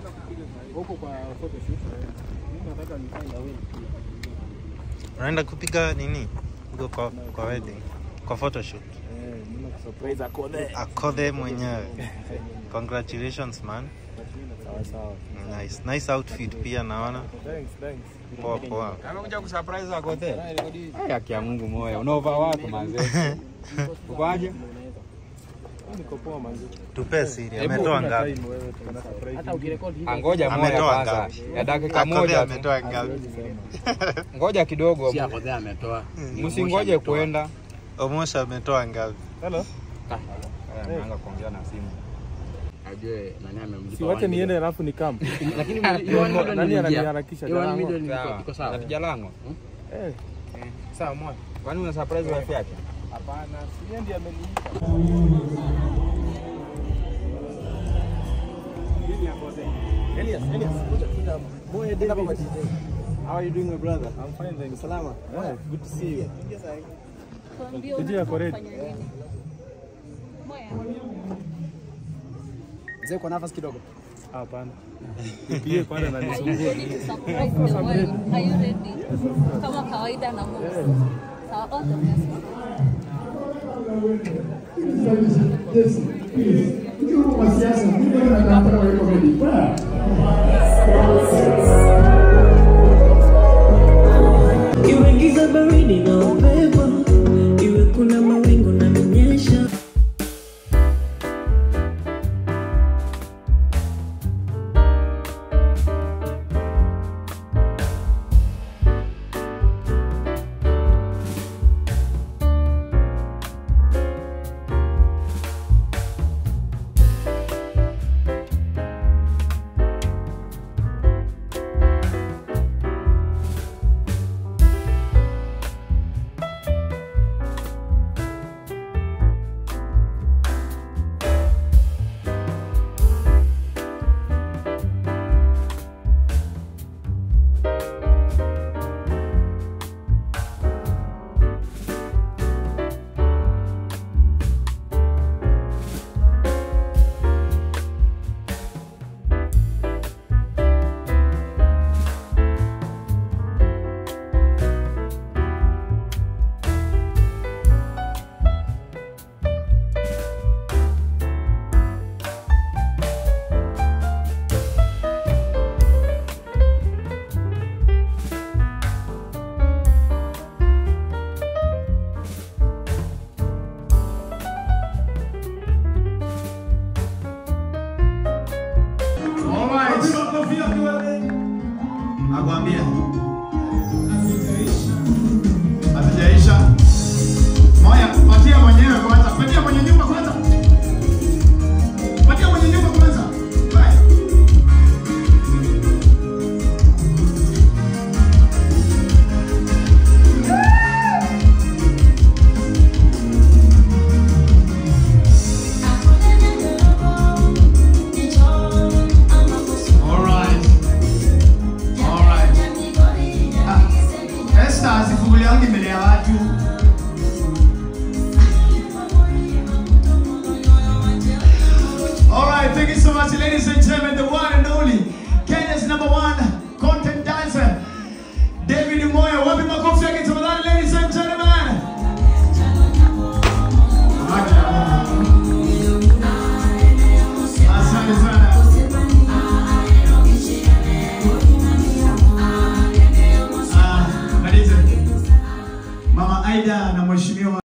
Huko kwa photoshoot. Mimi nataka nifanye wewe. Unaenda kupiga nini? Huko kwa, kwa wedding. Kwa photoshoot. Eh, mimi nakusurprise akode. Akodhe mwenyewe. Congratulations man. Sawa sawa. Nice. Nice outfit pia naona. Thanks, thanks. Poa poa. Amekuja kusurprise Akothee. Ai, haki ya Mungu moyo. Unaova wako manze. Ukoaje? Niko poa manzi. Tupe siri. Hebu Ametoa Kuna ngapi? time wewe tuna surprise. Hata ukirekodi hivyo Angoja moja Ametoa kwanza. ngapi? Ya dakika Akodhe moja. tu. ametoa ngapi? Ngoja kidogo. si Akothee ametoa. Msingoje kuenda. Omosha ametoa ngapi? Hello. Ameanza kuongea na simu. Ajue nani amemlipa. Si wache niende alafu ni kam. Lakini hiyo one million Nani iliingia. ananiharakisha? Hiyo one Jalango. million iko- Sawa. iko sawa. Natija lango. Eh. Sawa moja. Kwani una surprise wife yake? Hapana, si yeye ndiye ameniita. Elias, Elias, kuja kuja. Moyo David. How are you doing my brother? I'm fine, thank you. Salama. Yeah, good to see you. Kuja yako ready. Mzee kwa nafasi kidogo. Hapana. Nipigie kwanza na Are you nisumbue. ready to surprise the world? Are you ready? Kama kawaida na Mungu. Sawa, all the best. Iwe giza baridi na upepo, iwe kuna mawingu na minyesha. Nakwambia hazijaisha. Moya, patia mwenyewe kwanza, patia mwenye nyumba kwanza, patia mwenye nyumba kwanza. Bye. All right. All right. Ah, Esther asifunguliangi mbele ya watu. All right, thank you so much, ladies and gentlemen. The one and only Kenya's number one content dancer, David Moyo. Wapi makofi yake tafadhali, ladies and gentlemen. Asante sana. Ah, maliza. Mama Aida na mheshimiwa